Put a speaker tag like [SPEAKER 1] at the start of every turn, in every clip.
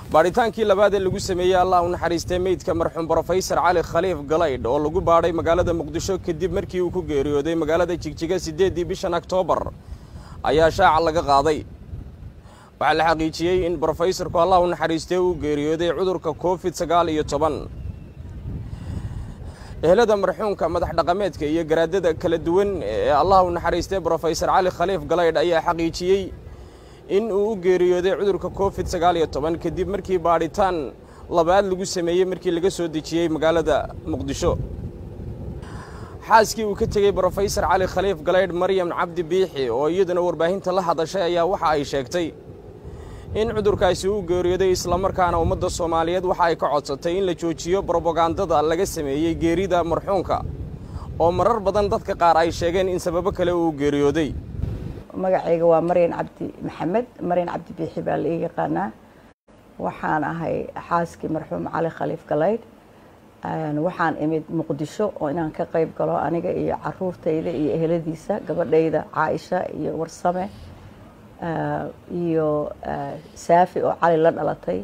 [SPEAKER 1] baadhitaankii labaad ee lagu sameeyey allah u naxariistay meydka marxuum brofesor cali khaliif galaydh oo lagu baadhay magaalada muqdisho kadib markii uu ku geeriyooday magaalada jigjiga siddeeddii bishan oktoobar ayaa shaaca laga qaaday waxaa la xaqiijiyey in brofesorku allah u naxariistay uu geeriyooday cudurka covid sagaal iyo toban ehelada marxuumka madax dhaqameedka iyo garaadada kala duwan ee allah u naxariistay brofesor cali khaliif galaydh ayaa xaqiijiyey in uu u geeriyooday cudurka covid sagaal iyo toban kadib markii baadhitaan labaad lagu sameeyey markii laga soo dejiyey magaalada muqdisho xaaskii uu ka tegey brofesor cali khaliif galaydh maryam cabdi biixi oo iyaduna warbaahinta la hadashay ayaa waxa ay sheegtay in cudurkaasi uu geeriyooday islamarkaana ummadda soomaaliyeed waxa ay ka codsatay in la joojiyo brobagandada laga sameeyey geerida marxuumka oo marar badan dadka qaar ay sheegeen in sababo kale uu geeriyooday
[SPEAKER 2] magacayga waa maryan cabdi maxamed maryan cabdi biixi baa la ii yaqaanaa waxaan ahay xaaskii marxuum cali khaliif galaydh waxaan imid muqdisho oo inaan ka qayb galo aniga iyo caruurtayda iyo eheladiisa gabadhayda caaisha iyo warsame iyo saafi oo cali la dhalatay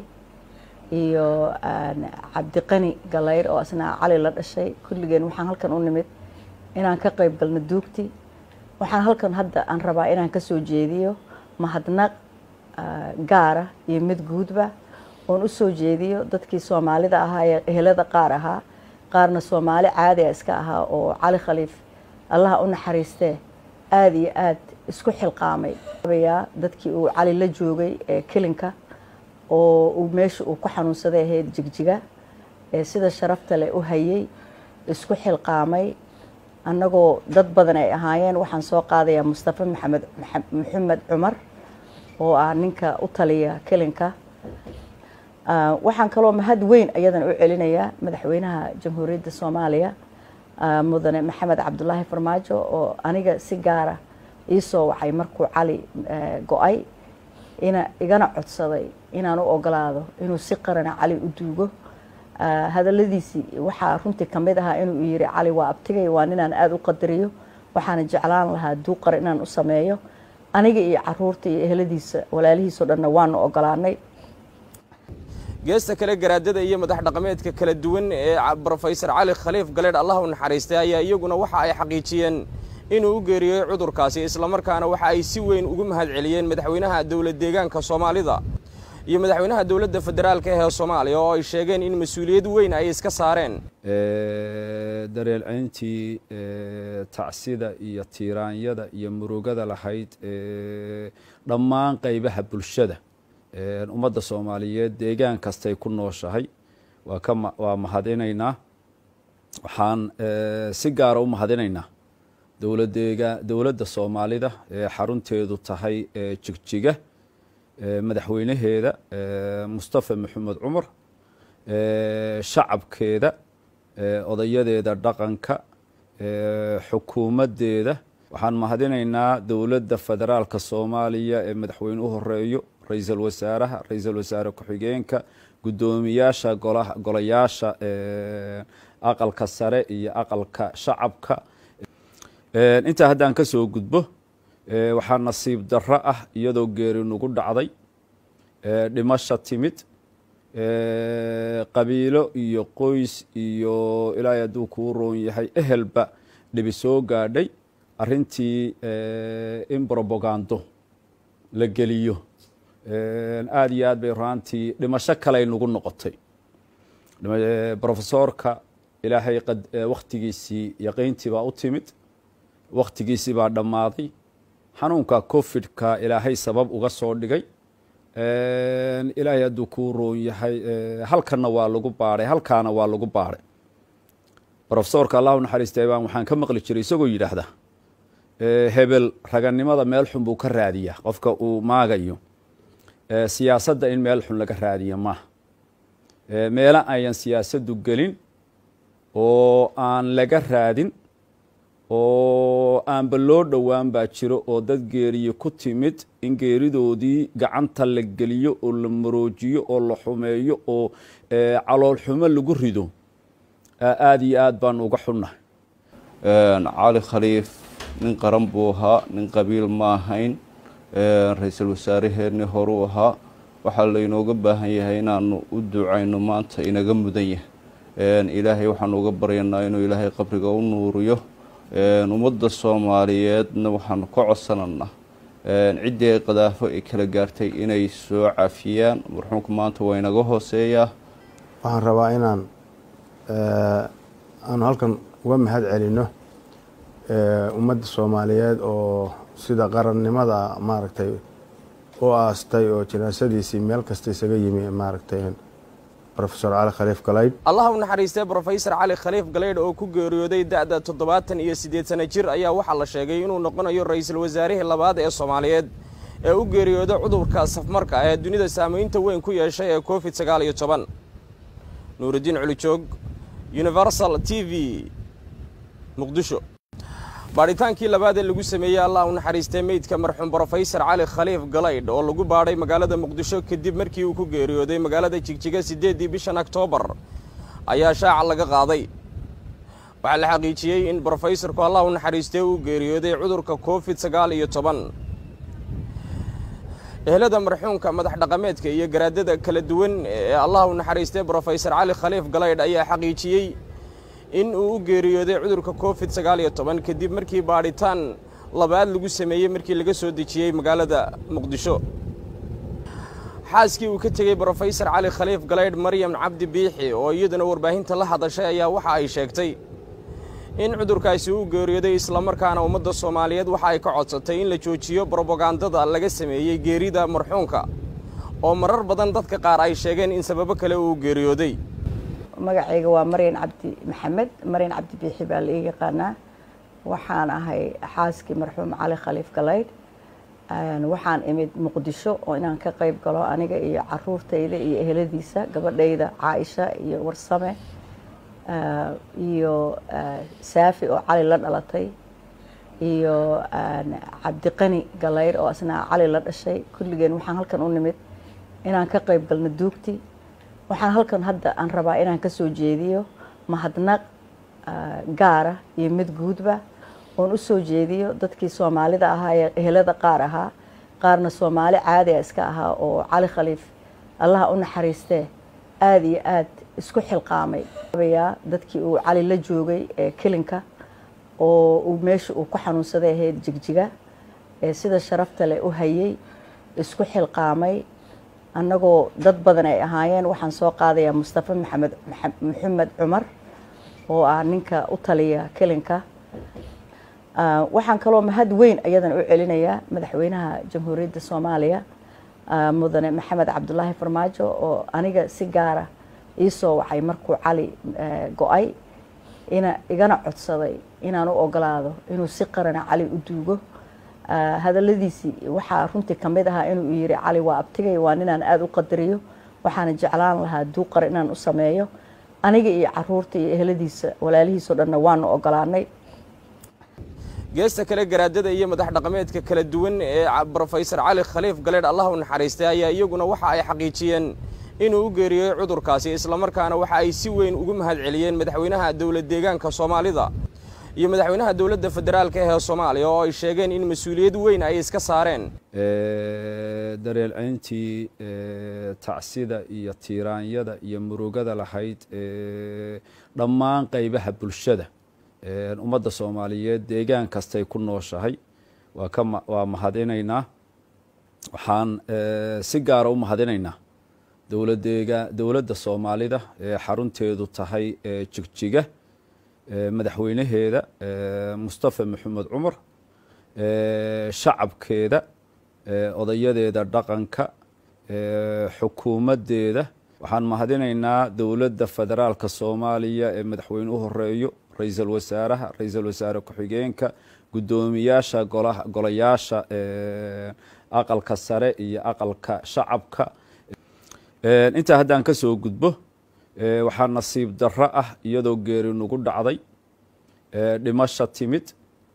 [SPEAKER 2] iyo cabdiqani galaydh oo asna cali la dhashay kulligeen waxaan halkan u nimid inaan ka qayb galno duugti waxaan halkan hadda aan rabaa inaan ka soo jeediyo mahadnaq gaara iyo mid guudba oon u soo jeediyo dadkii soomaalida ahaa ee ehelada qaar ahaa qaarna soomaali caadi a iska ahaa oo cali khaliif allaha u naxariistee aada iyo aad isku xilqaamay yaa dadkii uu cali la joogay ee kelinka oo uu meesha uu ku xanuunsaday ahayd jigjiga ee sida sharafta leh u hayay isku xilqaamay annagoo dad badan ay ahaayeen waxaan soo qaadayaa mustafa maxamed maxamed cumar oo ah ninka u taliya kelinka waxaan kaloo mahad weyn ayadan u celinayaa madaxweynaha jamhuuriyadda soomaaliya mudane maxamed cabdulaahi farmaajo oo aniga si gaara ii soo wacay markuu cali go-ay ina igana codsaday inaan u ogolaado inuu si qarana cali u duugo hadaladiisii waxaa runtii kamid ahaa inuu yiri cali waa abtigay waa ninaan aada u qadariyo waxaana jeclaan lahaa duuqar inaan u sameeyo aniga iyo caruurta iyo eheladiisa walaalihiisao dhanna waanu ogolaanay
[SPEAKER 1] geesta kale garaadada iyo madax dhaqameedka kala duwan ee brofesor cali khaliif galeedh allah u naxariistay ayaa iyaguna waxa ay xaqiijiyeen inuu u geeriyooy cudurkaasi islamarkaana waxa ay si weyn ugu mahad celiyeen madaxweynaha dowlad deegaanka soomaalida iyo madaxweynaha dowladda federaalka ee soomaaliya oo ay sheegeen in mas-uuliyad weyn ay iska saareen
[SPEAKER 3] dareelcayntii tacsida iyo tiiraanyada iyo murugada lahayd dhammaan qaybaha bulshada ummadda soomaaliyeed deegaan kastay ku nooshahay waa ka waa mahadinaynaa waxaan si gaara u mahadinaynaa dowladeega dowladda soomaalida ee xarunteedu tahay jigjiga madaxweynaheeda mustafa maxamed cumar shacabkeeda odayadeeda dhaqanka xukuumaddeeda waxaan mahadinaynaa dowladda federaalka soomaaliya ee madaxweyne u horeeyo ra-iisul wasaaraha ra-iisul wasaare ku-xigeenka guddoomiyaasha golayaasha aqalka sare iyo aqalka shacabka intaa haddaan ka soo gudbo waxaa nasiib darro ah iyadoo geeri nagu dhacday dhimasha timid qabiilo iyo qoys iyo ilaahay hadduu kuu roon yahay ehelba dhibi soo gaadhay arrintii in brobagando la geliyo aada iyo aad bay raantii dhimasho kaley nagu noqotay brofesorka ilaahay wakhtigiisii yaqiyntii baa u timid wakhtigiisii baa dhammaaday xanuunka covid-ka ilaahay sabab uga soo dhigay ilaahay hadduu kuu roon yahay halkanna waa lagu baadhay halkaana waa lagu baadhay brofesorka allah u naxariistay baan waxaan ka maqli jiray isagoo yidhaahda hebel raganimada meel xun buu ka raadiyaa qofka uu maagayo siyaasadda in meel xun laga raadiyo maaha meelo ayan siyaasaddu gelin oo aan laga raadin oo aanba loo dhowaan baa jiro oo dad geeriye ku timid in geeridoodii gacanta la geliyo oo la maroojiyo oo la xumeeyo oo calool xumo lagu rido aada iyo aad baan uga xunnahay
[SPEAKER 4] cali khaliif nin qaran buu ahaa nin qabiil ma ahayn ra-iisul wasaaraheenni horuu ahaa waxaa laynooga baahan yahay inaanu u ducayno maanta inaga mudan yahay ilaahay waxaanu uga baryanaa inuu ilaahay qabriga u nuuriyo ummadda soomaaliyeedna waxaanu ka codsananaa ciddii ay qadaafo ay kala gaartay inay soo cafiyaan marxuumka maanta waa inaga hooseeyaa
[SPEAKER 5] waxaan rabaa inaan aanu halkan uga mahad celino ummadda soomaaliyeed oo sida qarannimada maaragtay u aastay oo janaasadiisii meel kasta isaga yimi maaragtay rofesor cali khaliif galaydh
[SPEAKER 1] allaha u naxariistay brofesor cali khaliif galaydh oo ku geeriyooday da-da toddobaatan iyo siddeed sana jir ayaa waxaa la sheegay inuu noqonayo ra-iisul wasaarihii labaad ee soomaaliyeed ee u geeriyooday cudurka safmarka ee dunida saamaynta weyn ku yeeshay ee covid sagaal iyo toban nuuridiin culijoog universal t v muqdisho baadhitaankii labaad ee lagu sameeyey allah u naxariistay meydka marxuum brofesor cali khaliif galaydh oo lagu baadhay magaalada muqdisho kadib markii uu ku geeriyooday magaalada jigjiga siddeeddii bishan oktoobar ayaa shaaca laga qaaday waxaa la xaqiijiyey in brofesorku allah u naxariistay uu geeriyooday cudurka covid sagaal iyo toban ehelada marxuumka madax dhaqameedka iyo garaadada kala duwan ee allah u naxariistay brofesor cali khaliif galaydh ayaa xaqiijiyey in uu u geeriyooday cudurka covid sagaal iyo toban kadib markii baadhitaan labaad lagu sameeyey markii laga soo dejiyey magaalada muqdisho xaaskii uu ka tegey brofesor cali khaliif galaydh maryam cabdi biixi oo iyaduna warbaahinta la hadashay ayaa waxa ay sheegtay in cudurkaasi uu geeriyooday islamarkaana ummadda soomaaliyeed waxa ay ka codsatay in la joojiyo brobagandada laga sameeyey geerida marxuumka oo marar badan dadka qaar ay sheegeen in sababo kale uu geeriyooday
[SPEAKER 2] magacayga waa maryan cabdi maxamed maryan cabdi biixi baa la ii yaqaanaa waxaan ahay xaaskii marxuum cali khaliif galaydh waxaan imid muqdisho oo inaan ka qayb galo aniga iyo caruurtayda iyo eheladiisa gabadhayda caaisha iyo warsame iyo saafi oo cali la dhalatay iyo cabdiqani galaydh oo asna cali la dhashay kulligeen waxaan halkan u nimid inaan ka qayb galno duugti waxaan halkan hadda aan rabaa inaan ka soo jeediyo mahadnaq gaara iyo mid guudba oon u soo jeediyo dadkii soomaalida ahaa ee ehelada qaar ahaa qaarna soomaali caadiga iska ahaa oo cali khaliif allaha u naxariistee aada iyo aad isku xilqaamay yaa dadkii uu cali la joogay ee kelinka oo uu meesha uu ku xanuunsaday ahayd jigjiga ee sida sharafta leh u hayay isku xilqaamay annagoo dad badan ay ahaayeen waxaan soo qaadayaa mustafa maxamed maxamed cumar oo ah ninka u taliya kelinka waxaan kaloo mahad weyn ayadan u celinayaa madaxweynaha jamhuuriyadda soomaaliya mudane maxamed cabdulaahi farmaajo oo aniga si gaara iisoo wacay markuu cali go-ay ina igana codsaday inaan u ogolaado inuu si qarana cali u duugo hadaladiisii waxaa runtii kamid ahaa inuu yiri cali waa abtigay waa ninaan aada u qadariyo waxaana jeclaan lahaa duuqar inaan u sameeyo aniga iyo caruurta iyo eheladiisa walaalihiisao dhanna waanu ogolaanay
[SPEAKER 1] geesta kale garaadada iyo madax dhaqameedka kala duwan ee brofesor cali khaliif galeedh allah u naxariistay ayaa iyaguna waxa ay xaqiijiyeen inuu u geeriyooy cudurkaasi islamarkaana waxa ay si weyn ugu mahad celiyeen madaxweynaha dowlad deegaanka soomaalida iyo madaxweynaha dowladda federaalka ee soomaaliya oo ay sheegeen in mas-uuliyad weyn ay iska saareen
[SPEAKER 3] dareelcayntii tacsida iyo tiiraanyada iyo murugada lahayd dhammaan qaybaha bulshada ummadda soomaaliyeed deegaan kastay ku nooshahay waa ka waa mahadinaynaa waxaan si gaara u mahadinaynaa dowladeega dowladda soomaalida ee xarunteedu tahay jigjiga madaxweynaheeda mustafa maxamed cumar shacabkeeda odayadeeda dhaqanka xukuumaddeeda waxaan mahadinaynaa dowladda federaalka soomaaliya ee madaxweyne u horeeyo ra-iisul wasaaraha ra-iisul wasaare ku-xigeenka guddoomiyaasha golayaasha aqalka sare iyo aqalka shacabka intaa haddaan ka soo gudbo waxaa nasiib darro ah iyadoo geeri nagu dhacday dhimasha timid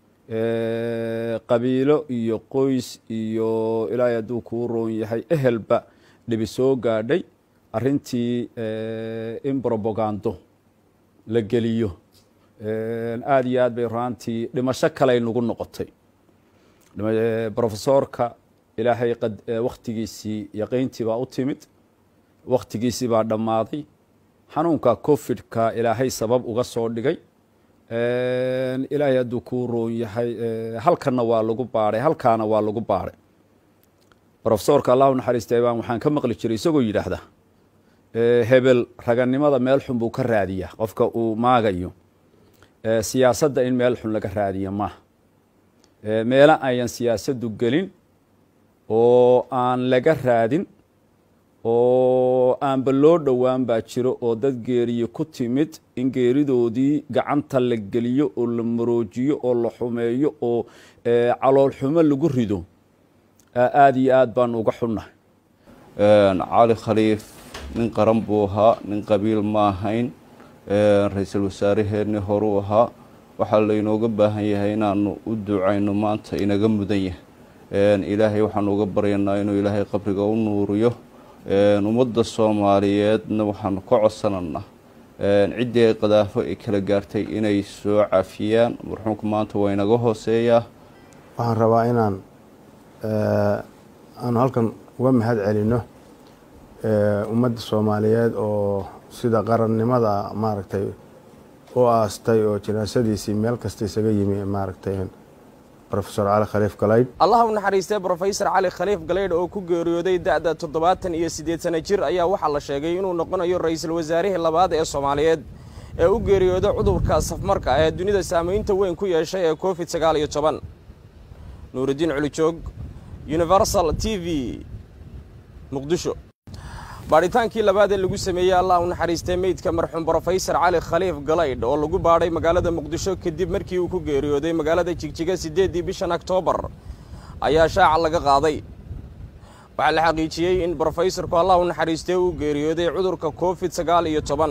[SPEAKER 3] qabiilo iyo qoys iyo ilaahay hadduu kuu roon yahay ehelba dhibi soo gaadhay arrintii in brobagando la geliyo aada iyo aad bay raantii dhimasho kaley nagu noqotay brofesoorka ilaahay wakhtigiisii yaqiyntii baa u timid wakhtigiisii baa dhammaaday xanuunka covid-ka ilaahay sabab uga soo dhigay ilaahay hadduu kuu roon yahay halkanna waa lagu baadhay halkaana waa lagu baadhay rofesorka allah u naxariistay baan waxaan ka maqli jiray isagoo yidhaahda hebel raganimada meel xun buu ka raadiyaa qofka uu maagayo siyaasadda in meel xun laga raadiyo maaha meelo ayan siyaasaddu gelin oo aan laga raadin oo aanba loo dhowaan baa jiro oo dad geeriye ku timid in geeridoodii gacanta la geliyo oo la maroojiyo oo la xumeeyo oo calool xumo lagu rido aada iyo aad baan uga xunnahay
[SPEAKER 4] cali khaliif nin qaran buu ahaa nin qabiil ma ahayn ra-iisul wasaaraheenni horuu ahaa waxaa laynooga baahan yahay inaanu u ducayno maanta inaga mudan yahay ilaahay waxaanu uga baryanaa inuu ilaahay qabriga u nuuriyo ummadda soomaaliyeedna waxaanu ka codsananaa ciddii ay qadaafo ay kala gaartay inay soo cafiyaan marxuumka maanta waa inaga hooseeyaa
[SPEAKER 5] waxaan rabaa inaan aanu halkan uga mahad celino ummadda soomaaliyeed oo sida qarannimada maaragtay u aastay oo jinaasadiisii meel kasta isaga yimi maaragtay rofesor cali khaliif galaydh
[SPEAKER 1] allah u naxariistay brofesor cali khaliif galaydh oo ku geeriyooday da'da toddobaatan iyo siddeed sana jir ayaa waxaa la sheegay inuu noqonayo ra-iisul wasaarihii labaad ee soomaaliyeed ee u geeriyooday cudurka safmarka ee dunida saamaynta weyn ku yeeshay ee covid sagaal iyo toban nuuridiin culijoog universal t v muqdisho baadhitaankii labaad ee lagu sameeyey allah u naxariistay meydka marxuum brofesor cali khaliif galaydh oo lagu baadhay magaalada muqdisho kadib markii uu ku geeriyooday magaalada jigjiga siddeeddii bishan oktoobar ayaa shaaca laga qaaday waxaa la xaqiijiyey in brofesorku allah u naxariistay uu geeriyooday cudurka covid sagaal iyo toban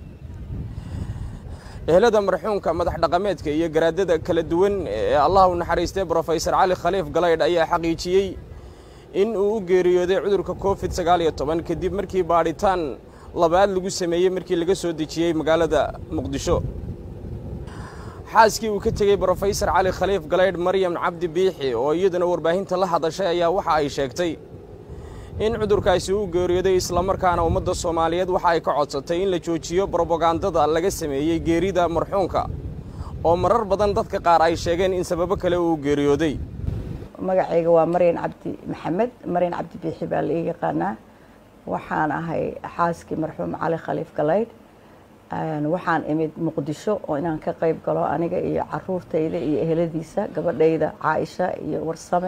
[SPEAKER 1] ehelada marxuumka madax dhaqameedka iyo garaadada kala duwan ee allah u naxariistay brofesor cali khaliif galaydh ayaa xaqiijiyey in uu u geeriyooday cudurka covid sagaal iyo toban kadib markii baadhitaan labaad lagu sameeyey markii laga soo dejiyey magaalada muqdisho xaaskii uu ka tegey brofesor cali khaliif galaydh maryam cabdi biixi oo iyaduna warbaahinta la hadashay ayaa waxa ay sheegtay in cudurkaasi uu geeriyooday islamarkaana ummadda soomaaliyeed waxa ay ka codsatay in la joojiyo brobagandada laga sameeyey geerida marxuumka oo marar badan dadka qaar ay sheegeen in sababo kale uu geeriyooday
[SPEAKER 2] magacayga waa maryan cabdi maxamed maryan cabdi biixi baa la ii yaqaanaa waxaan ahay xaaskii marxuum cali khaliif galaydh waxaan imid muqdisho oo inaan ka qayb galo aniga iyo caruurtayda iyo eheladiisa gabadhayda caaisha iyo warsame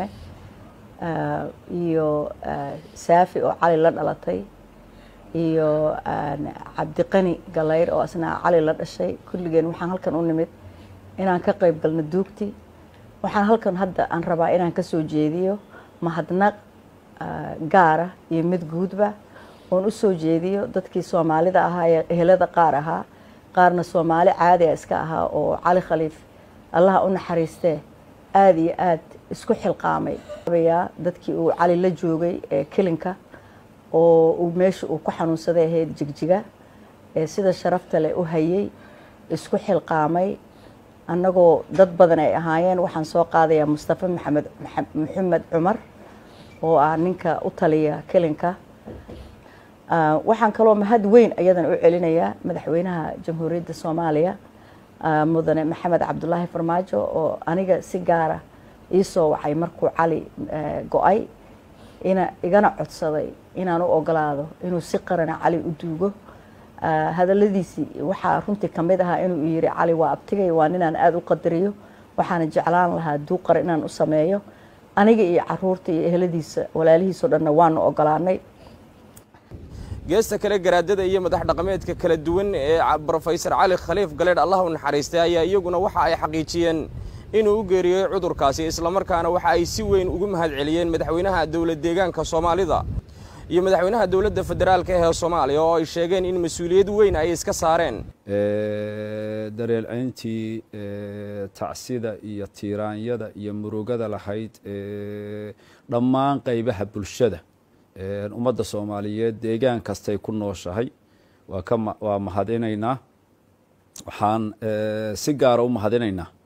[SPEAKER 2] iyo saafi oo cali la dhalatay iyo cabdiqani galayr oo asna cali la dhashay kulligeen waxaan halkan u nimid inaan ka qayb galno duugti waxaan halkan hadda aan rabaa inaan ka soo jeediyo mahadnaq gaara iyo mid guudba oon u soo jeediyo dadkii soomaalida ahaa ee ehelada qaar ahaa qaarna soomaali caadiga iska ahaa oo cali khaliif allaha u naxariistee aada iyo aad isku xilqaamay yaa dadkii uu cali la joogay ee kelinka oo uu meesha uu ku xanuunsaday ahayd jigjiga ee sida sharafta leh u hayay isku xilqaamay annagoo dad badan ay ahaayeen waxaan soo qaadayaa mustafa maxamed maxamed cumar oo ah ninka u taliya kelinka waxaan kaloo mahad weyn ayadana u celinayaa madaxweynaha jamhuuriyadda soomaaliya mudane maxamed cabdulaahi farmaajo oo aniga si gaara iisoo wacay markuu cali go-ay ina igana codsaday inaan u ogolaado inuu si qarana cali u duugo hadaladiisii waxaa runtii kamid ahaa inuu yiri cali waa abtigay waa ninaan aada u qadariyo waxaana jeclaan lahaa duuqar inaan u sameeyo aniga iyo caruurta iyo eheladiisa walaalihiisao dhanna waanu ogolaanay
[SPEAKER 1] geesta kale garaadada iyo madax dhaqameedka kala duwan ee brofesor cali khaliif galeedh allah u naxariistay ayaa iyaguna waxa ay xaqiijiyeen inuu u geeriyooy cudurkaasi islamarkaana waxa ay si weyn ugu mahad celiyeen madaxweynaha dowlad deegaanka soomaalida iyo madaxweynaha dowladda federaalka ee soomaaliya oo ay sheegeen in mas-uuliyad weyn ay iska saareen
[SPEAKER 3] dareelcayntii tacsida iyo tiiraanyada iyo murugada lahayd dhammaan qaybaha bulshada ummadda soomaaliyeed deegaan kastay ku nooshahay waa ka waa mahadinaynaa waxaan si gaara u mahadinaynaa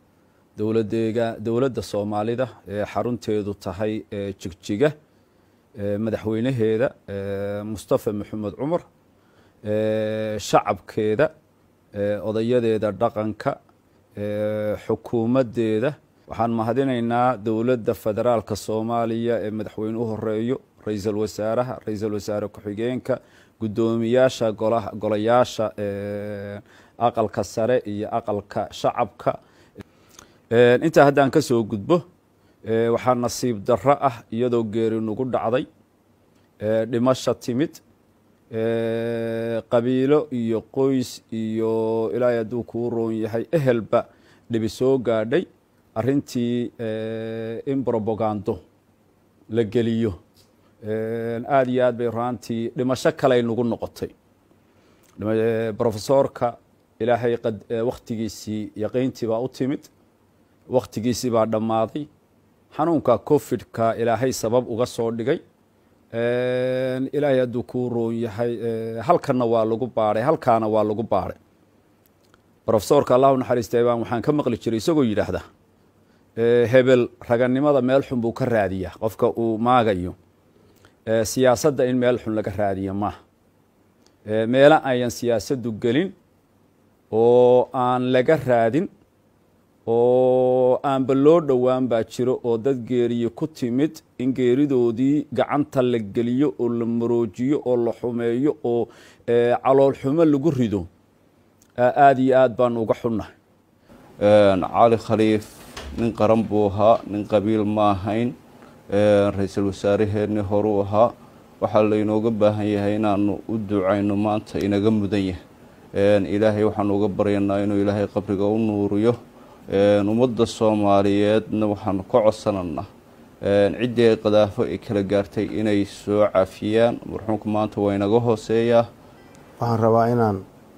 [SPEAKER 3] dowladeega dowladda soomaalida ee xarunteedu tahay jigjiga madaxweynaheeda mustafa maxamed cumar shacabkeeda odayadeeda dhaqanka xukuumaddeeda waxaan mahadinaynaa dowladda federaalka soomaaliya ee madaxweyne u horeeyo ra-iisul wasaaraha ra-iisul wasaare ku-xigeenka guddoomiyaasha golayaasha aqalka sare iyo aqalka shacabka intaa haddaan ka soo gudbo waxaa nasiib darro ah iyadoo geeri nagu dhacday dhimasha timid qabiilo iyo qoys iyo ilaahay hadduu kuu roon yahay ehelba dhibi soo gaadhay arrintii in brobagando la geliyo aada iyo aad bay raantii dhimasho kaley nagu noqotay brofesorka ilaahay wakhtigiisii yaqiyntii baa u timid wakhtigiisii baa dhammaaday xanuunka covid-ka ilaahay sabab uga soo dhigay ilaahay hadduu kuu roon yahay halkanna waa lagu baadhay halkaana waa lagu baadhay brofesorka allah u naxariistay baan waxaan ka maqli jiray isagoo yidhaahda hebel raganimada meel xun buu ka raadiyaa qofka uu maagayo siyaasadda in meel xun laga raadiyo maaha meelo ayan siyaasaddu gelin oo aan laga raadin oo aanba loo dhowaan baa jiro oo dad geeriye ku timid in geeridoodii gacanta la geliyo oo la maroojiyo oo la xumeeyo oo calool xumo lagu rido aada iyo aad baan uga xunnahay
[SPEAKER 4] cali khaliif nin qaran buu ahaa nin qabiil ma ahayn ra-iisul wasaaraheenni horuu ahaa waxaa laynooga baahan yahay inaanu u ducayno maanta inaga mudan yahay ilaahay waxaanu uga baryanaa inuu ilaahay qabriga u nuuriyo ummadda soomaaliyeedna waxaanu ka codsananaa ciddii ay qadaafo ay kala gaartay inay soo cafiyaan marxuumka maanta waa inaga hooseeyaa
[SPEAKER 5] waxaan rabaa inaan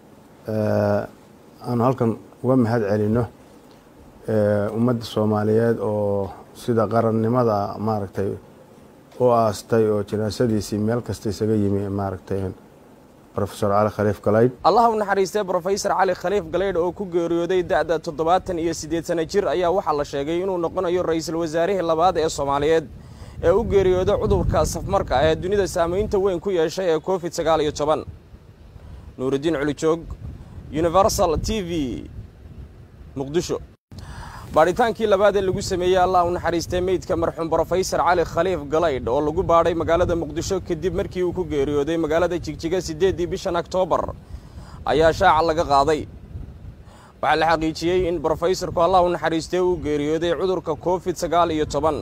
[SPEAKER 5] aanu halkan uga mahad celino ummadda soomaaliyeed oo sida qarannimada maaragtay u aastay oo jinaasadiisii meel kasta isaga yimi maaragtay rofesor cali khaliif galaydh
[SPEAKER 1] allah u naxariistay brofesor cali khaliif galaydh oo ku geeriyooday da'da toddobaatan iyo siddeed sana jir ayaa waxaa la sheegay inuu noqonayo ra-iisul wasaarihii labaad ee soomaaliyeed ee u geeriyooday cudurka safmarka ee dunida saamaynta weyn ku yeeshay ee covid sagaal iyo toban nuurudiin culijoog universal t v muqdisho baadhitaankii labaad ee lagu sameeyey allah u naxariistay meydka marxuum brofesor cali khaliif galaydh oo lagu baadhay magaalada muqdisho kadib markii uu ku geeriyooday magaalada jigjiga siddeeddii bishan oktoobar ayaa shaaca laga qaaday waxaa la xaqiijiyey in brofesorku allah u naxariistay uu geeriyooday cudurka covid sagaal iyo toban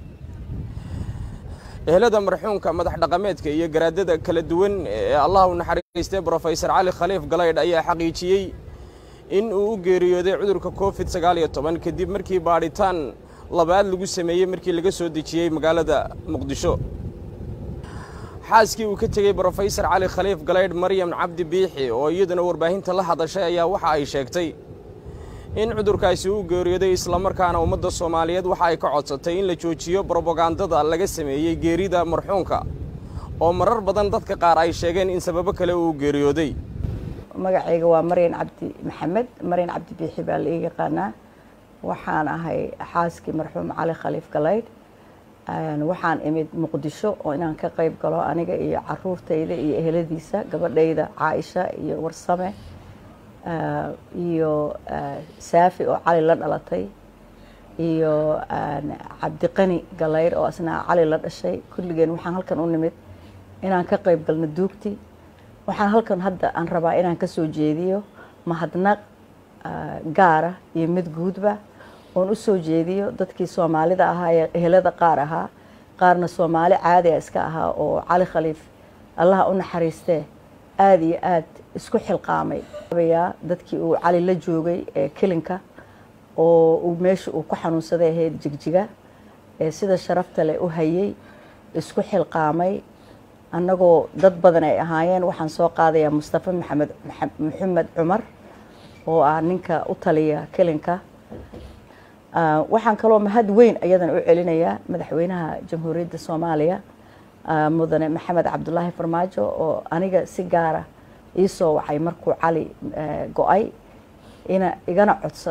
[SPEAKER 1] ehelada marxuumka madax dhaqameedka iyo garaadada kala duwan ee allah u naxariistay brofesor cali khaliif galaydh ayaa xaqiijiyey in uu u geeriyooday cudurka covid sagaal iyo toban kadib markii baadhitaan labaad lagu sameeyey markii laga soo dejiyey magaalada muqdisho xaaskii uu ka tegey brofesor cali khaliif galaydh maryam cabdi biixi oo iyaduna warbaahinta la hadashay ayaa waxa ay sheegtay in cudurkaasi uu geeriyooday islamarkaana ummadda soomaaliyeed waxa ay ka codsatay in la joojiyo brobagandada laga sameeyey geerida marxuumka oo marar badan dadka qaar ay sheegeen in sababo kale uu geeriyooday
[SPEAKER 2] magacayga waa maryan cabdi maxamed maryan cabdi biixi baa la ii yaqaanaa waxaan ahay xaaskii marxuum cali khaliif galaydh waxaan imid muqdisho oo inaan ka qayb galo aniga iyo caruurtayda iyo eheladiisa gabadhayda caaisha iyo warsame iyo saafi oo cali la dhalatay iyo cabdiqani galaydh oo asna cali la dhashay kulligeen waxaan halkan u nimid inaan ka qayb galno duugti waxaan halkan hadda aan rabaa inaan ka soo jeediyo mahadnaq gaara iyo mid guudba oon u soo jeediyo dadkii soomaalida ahaa ee ehelada qaar ahaa qaarna soomaali caadiga iska ahaa oo cali khaliif allaha u naxariistee aada iyo aad isku xilqaamay yaa dadkii uu cali la joogay ee kelinka oo uu meesha uu ku xanuunsaday ahayd jigjiga ee sida sharafta leh u hayay isku xilqaamay annagoo dad badan ay ahaayeen waxaan soo qaadayaa mustafa maxamed maxamed cumar oo ah ninka u taliya kelinka waxaan kaloo mahad weyn ayadan u celinayaa madaxweynaha jamhuuriyadda soomaaliya mudane maxamed cabdulaahi farmaajo oo aniga si gaara ii soo wacay markuu cali go-ay ina igana codsaday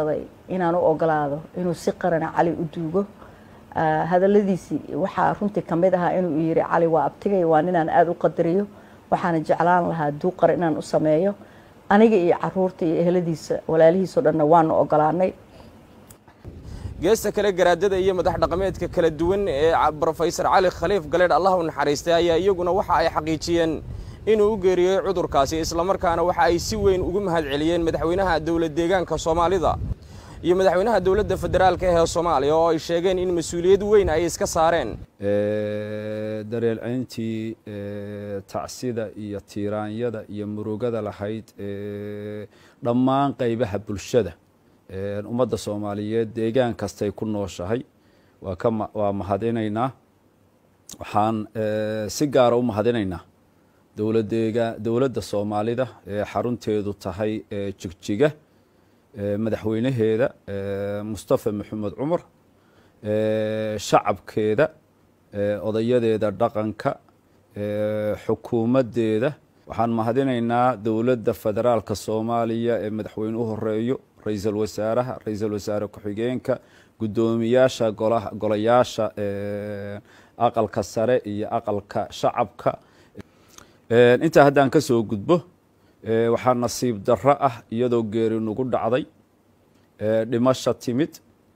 [SPEAKER 2] inaan u ogolaado inuu si qarana cali u duugo hadaladiisii waxaa runtii kamid ahaa inuu yiri cali waa abtigay waa ninaan aada u qadariyo waxaana jeclaan lahaa duuqar inaan u sameeyo aniga iyo caruurta iyo eheladiisa walaalihiisao dhanna waanu ogolaanay
[SPEAKER 1] geesta kale garaadada iyo madax dhaqameedka kala duwan ee brofesor cali khaliif galeedh allah u naxariistay ayaa iyaguna waxa ay xaqiijiyeen inuu u geeriyey cudurkaasi islamarkaana waxa ay si weyn ugu mahad celiyeen madaxweynaha dowlad deegaanka soomaalida iyo madaxweynaha dowladda federaalka ee soomaaliya oo ay sheegeen in mas-uuliyad weyn ay iska saareen
[SPEAKER 3] dareelcayntii tacsida iyo tiiraanyada iyo murugada lahayd dhammaan qaybaha bulshada ummadda soomaaliyeed deegaan kastay ku nooshahay waa ka waa mahadinaynaa waxaan si gaara u mahadinaynaa dowladeega dowladda soomaalida ee xarunteedu tahay jigjiga madaxweynaheeda mustafa maxamed cumar shacabkeeda odayadeeda dhaqanka xukuumaddeeda waxaan mahadinaynaa dowladda federaalka soomaaliya ee madaxweyne u horeeyo ra-iisul wasaaraha ra-iisul wasaare ku-xigeenka guddoomiyaasha golayaasha aqalka sare iyo aqalka shacabka intaa haddaan ka soo gudbo waxaa nasiib darro ah iyadoo geeri nagu dhacday dhimasha timid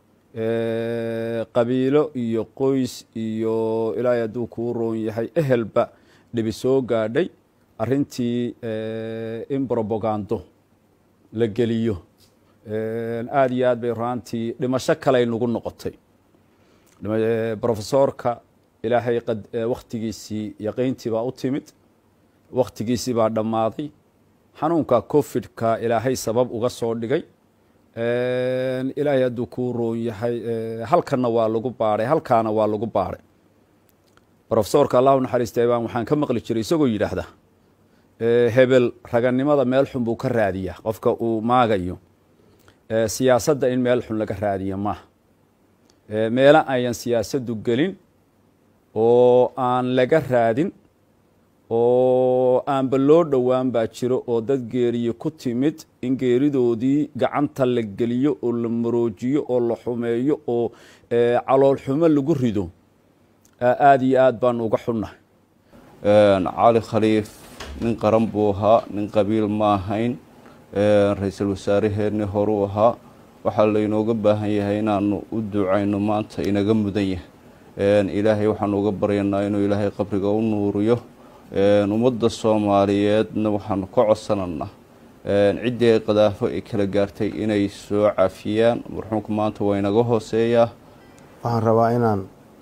[SPEAKER 3] qabiilo iyo qoys iyo ilaahay hadduu kuu roon yahay ehelba dhibi soo gaadhay arrintii in brobagando la geliyo aada iyo aad bay raantii dhimasho kaley nagu noqotay brofesoorka ilaahay wakhtigiisii yaqiyntii baa u timid wakhtigiisii baa dhammaaday xanuunka covid-ka ilaahay sabab uga soo dhigay ilaahay hadduu kuu roon yahay halkanna waa lagu baadhay halkaana waa lagu baadhay brofesoorka allahu naxariistay baan waxaan ka maqli jiray isagoo yidhaahda hebel raganimada meel xun buu ka raadiyaa qofka uu maagayo siyaasadda in meel xun laga raadiya maaha meelo ayan siyaasaddu gelin oo aan laga raadin oo aanba loo dhowaan baa jiro oo dad geeriye ku timid in geeridoodii gacanta la geliyo oo la maroojiyo oo la xumeeyo oo caloolxumo lagu rido aada iyo aad baanu uga xunnahay
[SPEAKER 4] cali khaliif nin qaran buu ahaa nin qabiil ma ahayn ra-iisul wasaaraheenii horuu ahaa waxaa laynooga baahan yahay inaanu u ducayno maanta inaga mudan yahay ilaahay waxaanu uga baryanaa inuu ilaahay qabriga u nuuriyo ummadda soomaaliyeedna waxaanu ka codsananaa ciddii ay qadaafo ay kala gaartay inay soo cafiyaan marxuumka maanta waa inaga hooseeyaa
[SPEAKER 5] waxaan rabaa inaan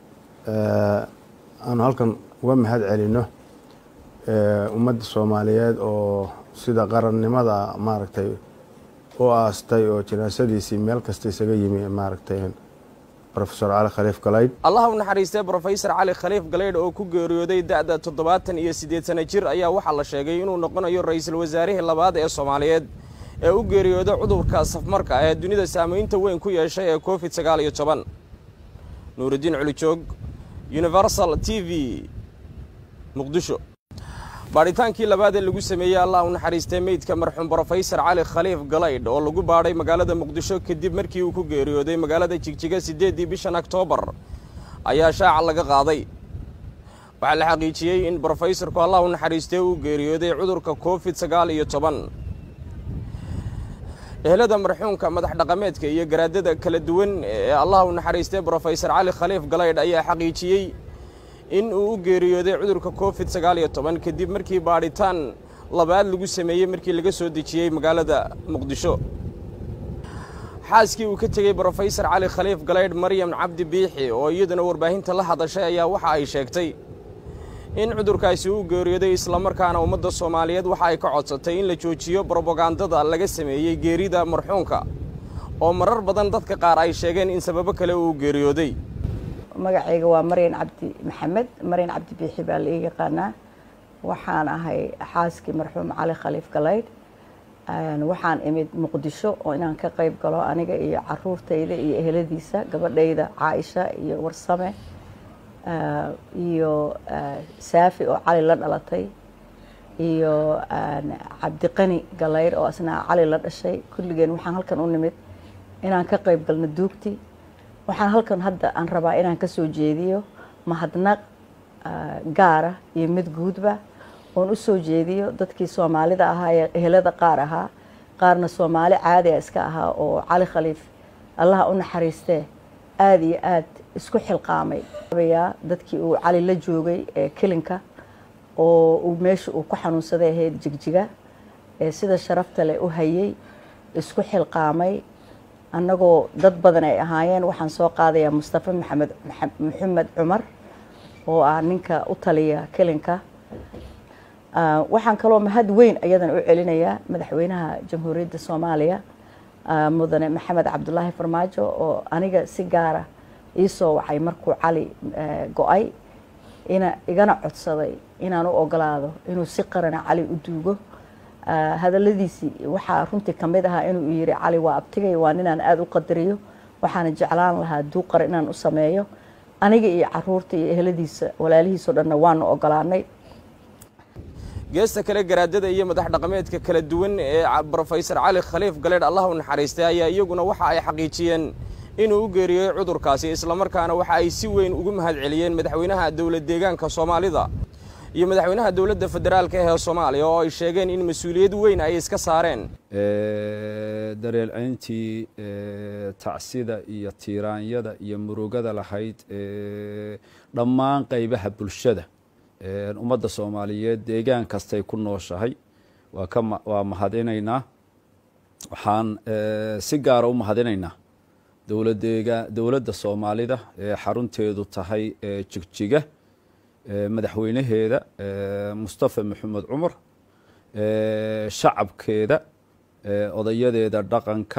[SPEAKER 5] aanu halkan uga mahad celino ummadda soomaaliyeed oo sida qarannimada maaragtay u aastay oo janaasadiisii meel kasta isaga yimi maaragtay rofesor cali khaliif galaydh
[SPEAKER 1] allah u naxariistay brofesor cali khaliif galaydh oo ku geeriyooday da-da toddobaatan iyo siddeed sana jir ayaa waxaa la sheegay inuu noqonayo ra-iisul wasaarihii labaad ee soomaaliyeed ee u geeriyooday cudurka safmarka ee dunida saamaynta weyn ku yeeshay ee covid sagaal iyo toban nuurudiin culijoog universal t v muqdisho baadhitaankii labaad ee lagu sameeyey allah u naxariistay meydka marxuum brofesor cali khaliif galaydh oo lagu baadhay magaalada muqdisho kadib markii uu ku geeriyooday magaalada jigjiga siddeeddii bishan oktoobar ayaa shaaca laga qaaday waxaa la xaqiijiyey in brofesorku allah u naxariistay uu geeriyooday cudurka covid sagaal iyo toban ehelada marxuumka madax dhaqameedka iyo garaadada kala duwan ee allah u naxariistay brofesor cali khaliif galaydh ayaa xaqiijiyey in uu u geeriyooday cudurka covid sagaal iyo toban kadib markii baadhitaan labaad lagu sameeyey markii laga soo dejiyey magaalada muqdisho xaaskii uu ka tegey brofesor cali khaliif galaydh maryam cabdi biixi oo iyaduna warbaahinta la hadashay ayaa waxa ay sheegtay in cudurkaasi uu geeriyooday islamarkaana ummadda soomaaliyeed waxa ay ka codsatay in la joojiyo brobagandada laga sameeyey geerida marxuumka oo marar badan dadka qaar ay sheegeen in sababo kale uu geeriyooday
[SPEAKER 2] magacayga waa maryan cabdi maxamed maryan cabdi biixi baa la ii yaqaanaa waxaan ahay xaaskii marxuum cali khaliif galaydh waxaan imid muqdisho oo inaan ka qayb galo aniga iyo caruurtayda iyo eheladiisa gabadhayda caaisha iyo warsame iyo saafi oo cali la dhalatay iyo cabdiqani galaydh oo asna cali la dhashay kulligeen waxaan halkan u nimid inaan ka qayb galno duugti waxaan halkan hadda aan rabaa inaan ka soo jeediyo mahadnaq gaara iyo mid guudba oon u soo jeediyo dadkii soomaalida ahaa ee ehelada qaar ahaa qaarna soomaali caadiga iska ahaa oo cali khaliif allaha u naxariistee aada iyo aad isku xilqaamay yaa dadkii uu cali la joogay ee kilinka oo uu meesha uu ku xanuunsaday ahayd jigjiga ee sida sharafta leh u hayay isku xilqaamay annagoo dad badan ay ahaayeen waxaan soo qaadayaa mustafa maxamed maxamed cumar oo ah ninka u taliya kilinka waxaan kaloo mahad weyn ayadan u celinayaa madaxweynaha jamhuuriyadda soomaaliya mudane maxamed cabdulaahi farmaajo oo aniga si gaara iisoo wacay markuu cali go-ay ina igana codsaday inaan u ogolaado inuu si qarana cali u duugo hadaladiisii waxaa runtii kamid ahaa inuu yiri cali waa abtigay waa ninaan aada u qadariyo waxaana jeclaan lahaa duuq qaran inaan u sameeyo aniga iyo caruurta iyo eheladiisa walaalihiisao dhanna waanu ogolaanay
[SPEAKER 1] geesta kale garaadada iyo madax dhaqameedka kala duwan ee brofesor cali khaliif galeedh allah u naxariistay ayaa iyaguna waxa ay xaqiijiyeen inuu u geeriyey cudurkaasi islamarkaana waxa ay si weyn ugu mahad celiyeen madaxweynaha dowlad deegaanka soomaalida iyo madaxweynaha dowladda federaalka ee soomaaliya oo ay sheegeen in mas-uuliyad weyn ay iska saareen
[SPEAKER 3] dareelcayntii tacsida iyo tiiraanyada iyo murugada lahayd dhammaan qaybaha bulshada ummadda soomaaliyeed deegaan kastay ku nooshahay waa ka waa mahadinaynaa waxaan si gaara u mahadinaynaa dowladeega dowladda soomaalida ee xarunteedu tahay jigjiga madaxweynaheeda mustafa maxamed cumar shacabkeeda odayadeeda dhaqanka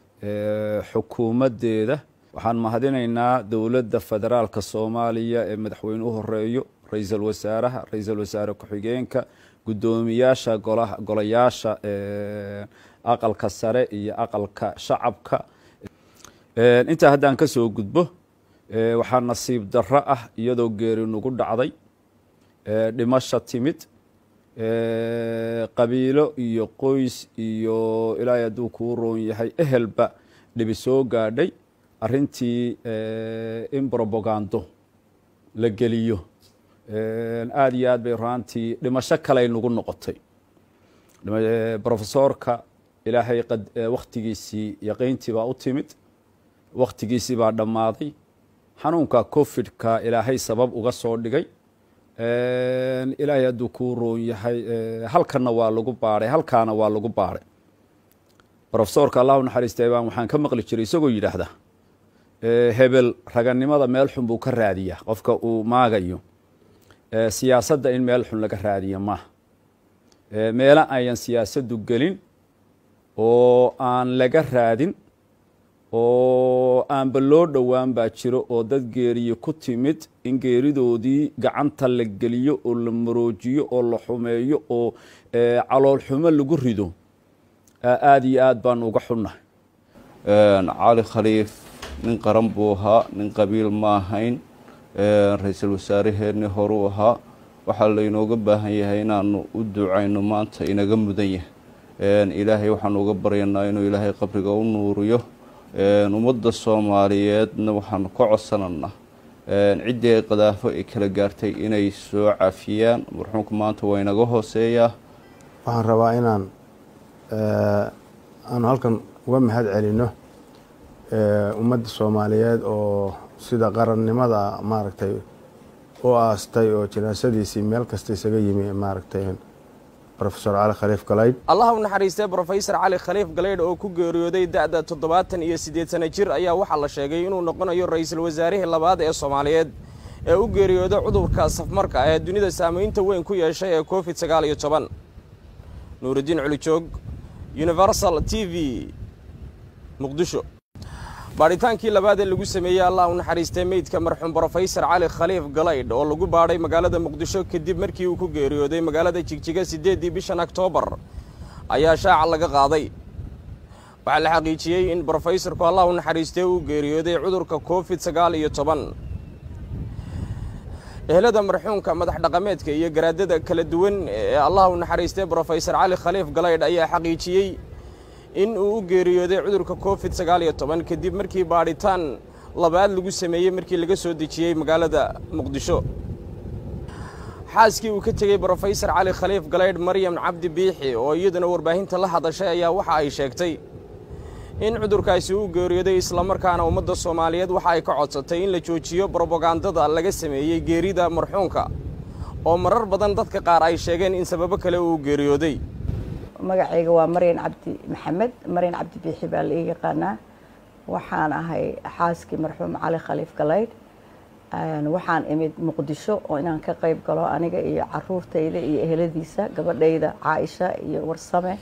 [SPEAKER 3] xukuumaddeeda waxaan mahadinaynaa dowladda federaalka soomaaliya ee madaxweyne u horeeyo ra-iisul wasaaraha ra-iisul wasaare ku-xigeenka guddoomiyaasha golayaasha aqalka sare iyo aqalka shacabka intaa haddaan ka soo gudbo waxaa nasiib darro ah iyadoo geeri nagu dhacday dhimasha timid qabiilo iyo qoys iyo ilaahay hadduu kuu roon yahay ehelba dhibi soo gaadhay arrintii in brobagando la geliyo aada iyo aad bay raantii dhimasho kaley nagu noqotay brofesoorka ilaahay wakhtigiisii yaqiyntii baa u timid wakhtigiisii baa dhammaaday xanuunka covid-ka ilaahay sabab uga soo dhigay ilaahay hadduu kuu roon yahay halkanna waa lagu baadhay halkaana waa lagu baadhay brofesoorka allahu naxariistay baan waxaan ka maqli jiray isagoo yidhaahda hebel raganimada meel xun buu ka raadiyaa qofka uu maagayo siyaasadda in meel xun laga raadiyo maaha meelo ayan siyaasaddu gelin oo aan laga raadin oo aanba loo dhowaan baa jiro oo dad geeriye ku timid in geeridoodii gacanta la geliyo oo la maroojiyo oo la xumeeyo oo caloolxumo lagu rido aada iyo aad baanu uga xunnahay
[SPEAKER 4] cali khaliif nin qaran buu ahaa nin qabiil ma ahayn ra-iisul wasaaraheenni horuu ahaa waxaa laynooga baahan yahay inaanu u ducayno maanta inaga mudan yahay ilaahay waxaanu uga baryanaa inuu ilaahay qabriga u nuuriyo ummadda soomaaliyeedna waxaanu ka codsananaa ciddii ay qadaafo ay kala gaartay inay soo cafiyaan marxuumka maanta waa inaga hooseeyaa
[SPEAKER 5] waxaan rabaa inaan aanu halkan uga mahad celino ummadda soomaaliyeed oo sida qarannimada maaragtay u aastay oo janaasadiisii meel kasta isaga yimi maaragtay rofesor cali khaliif galaydh
[SPEAKER 1] allah u naxariistay brofesor cali khaliif galaydh oo ku geeriyooday da-da toddobaatan iyo siddeed sana jir ayaa waxaa la sheegay inuu noqonayo ra-iisul wasaarihii labaad ee soomaaliyeed ee u geeriyooday cudurka safmarka ee dunida saamaynta weyn ku yeeshay ee covid sagaal iyo toban nuurudiin culijoog universal t v muqdisho baadhitaankii labaad ee lagu sameeyey allah u naxariistay meydka marxuum brofesor cali khaliif galaydh oo lagu baadhay magaalada muqdisho kadib markii uu ku geeriyooday magaalada jigjiga siddeeddii bishan oktoobar ayaa shaaca laga qaaday waxaa la xaqiijiyey in brofesorku allah u naxariistay uu geeriyooday cudurka covid sagaal iyo toban ehelada marxuumka madax dhaqameedka iyo garaadada kala duwan ee allah u naxariistay brofesor cali khaliif galaydh ayaa xaqiijiyey in uu u geeriyooday cudurka covid sagaal iyo toban kadib markii baadhitaan labaad lagu sameeyey markii laga soo dejiyey magaalada muqdisho xaaskii uu ka tegey brofesor cali khaliif galaydh maryam cabdi biixi oo iyaduna warbaahinta la hadashay ayaa waxa ay sheegtay in cudurkaasi uu geeriyooday islamarkaana ummadda soomaaliyeed waxa ay ka codsatay in la joojiyo brobagandada laga sameeyey geerida marxuunka oo marar badan dadka qaar ay sheegeen in sababo kale uu geeriyooday
[SPEAKER 2] magacayga waa maryan cabdi maxamed maryan cabdi biixi baa la ii yaqaanaa waxaan ahay xaaskii marxuum cali khaliif galaydh waxaan imid muqdisho oo inaan ka qayb galo aniga iyo caruurtayda iyo eheladiisa gabadhayda caaisha iyo warsame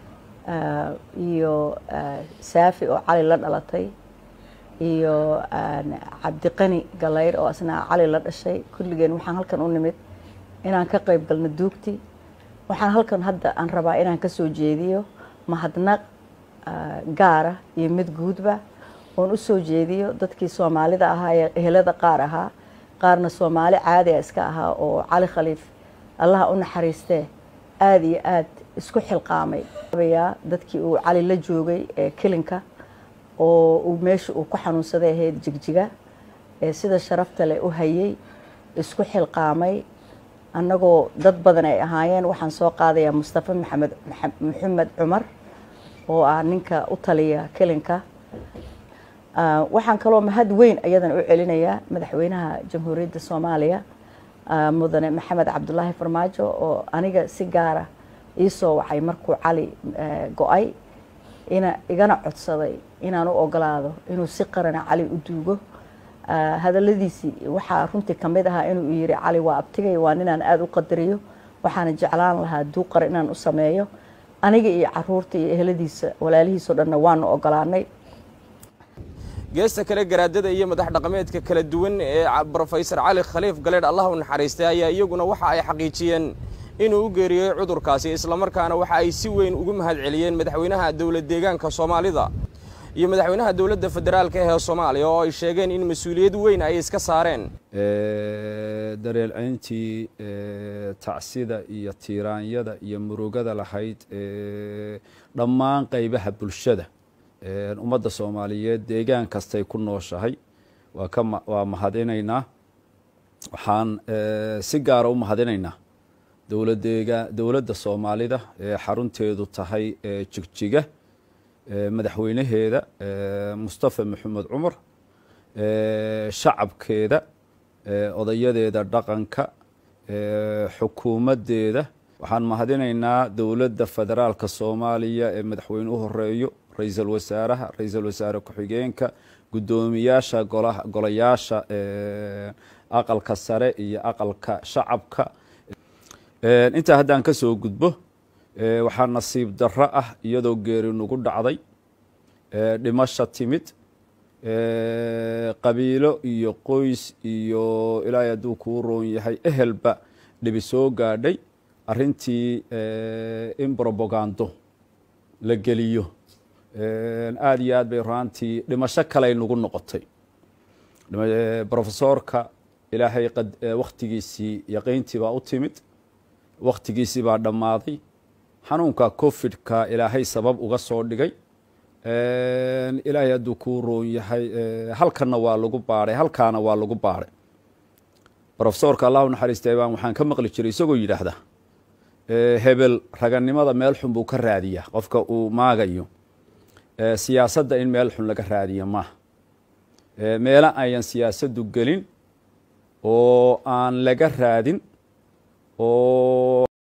[SPEAKER 2] iyo saafi oo cali la dhalatay iyo cabdiqani galaydh oo asna cali la dhashay kulligeen waxaan halkan u nimid inaan ka qayb galno duugti waxaan halkan hadda aan rabaa inaan ka soo jeediyo mahadnaq gaara iyo mid guudba oon u soo jeediyo dadkii soomaalida ahaa ee ehelada qaar ahaa qaarna soomaali caadi a iska ahaa oo cali khaliif allaha u naxariistee aada iyo aad isku xilqaamay yaa dadkii uu cali la joogay ee kilinka oo uu meesha uu ku xanuunsaday ahayd jigjiga ee sida sharafta leh u hayay isku xilqaamay annagoo dad badan ay ahaayeen waxaan soo qaadayaa mustafa maxamed maxamed cumar oo ah ninka u taliya kilinka waxaan kaloo mahad weyn ayadan u celinayaa madaxweynaha jamhuuriyadda soomaaliya mudane maxamed cabdulaahi farmaajo oo aniga si gaara iisoo wacay markuu cali go-ay ina igana codsaday inaan u ogolaado inuu si qarana cali u duugo hadaladiisii waxaa runtii kamid ahaa inuu yiri cali waa abtigay waa ninaan aada u qadariyo waxaana jeclaan lahaa duuqar inaan u sameeyo aniga iyo caruurta iyo eheladiisa walaalihiisoo dhanna waanu ogolaanay
[SPEAKER 1] geesta kale garaadada iyo madax dhaqameedka kala duwan ee brofesor cali khaliif galeedh allah u naxariistay ayaa iyaguna waxa ay xaqiijiyeen inuu u geeriyey cudurkaasi islamarkaana waxa ay si weyn ugu mahad celiyeen madaxweynaha dowlad deegaanka soomaalida iyo madaxweynaha dowladda federaalka ee soomaaliya oo ay sheegeen in mas-uuliyad weyn ay iska saareen
[SPEAKER 3] dareelcayntii tacsida iyo tiiraanyada iyo murugada lahayd dhammaan qaybaha bulshada ummadda soomaaliyeed deegaan kastay ku nooshahay waa ka waa mahadinaynaa waxaan si gaara u mahadinaynaa dowladeega dowladda soomaalida ee xarunteedu tahay jigjiga madaxweynaheeda mustafa maxamed cumar shacabkeeda odayadeeda dhaqanka xukuumaddeeda waxaan mahadinaynaa dowladda federaalka soomaaliya ee madaxweyne u horeeyo ra-iisul wasaaraha ra-iisul wasaare ku-xigeenka guddoomiyaasha golayaasha aqalka sare iyo aqalka shacabka intaa haddaan ka soo gudbo waxaa nasiib darro ah iyadoo geeri nagu dhacday dhimasha timid qabiilo iyo qoys iyo ilaahay hadduu kuu roon yahay ehelba dhibi soo gaadhay arrintii in brobagando la geliyo aada iyo aad bay raantii dhimasho kaley nagu noqotay brofesoorka ilaahay wakhtigiisii yaqiyntii baa u timid wakhtigiisii baa dhammaaday xanuunka covid-ka ilaahay sabab uga soo dhigay ilaahay hadduu kuu roon yahay halkanna waa lagu baadhay halkaana waa lagu baadhay brofesoorka allahu naxariistay baan waxaan ka maqli jiray isagoo yidhaahda hebel raganimada meel xun buu ka raadiyaa qofka uu maagayo siyaasadda in meel xun laga raadiyo maaha meelo ayan siyaasaddu gelin oo aan laga raadin oo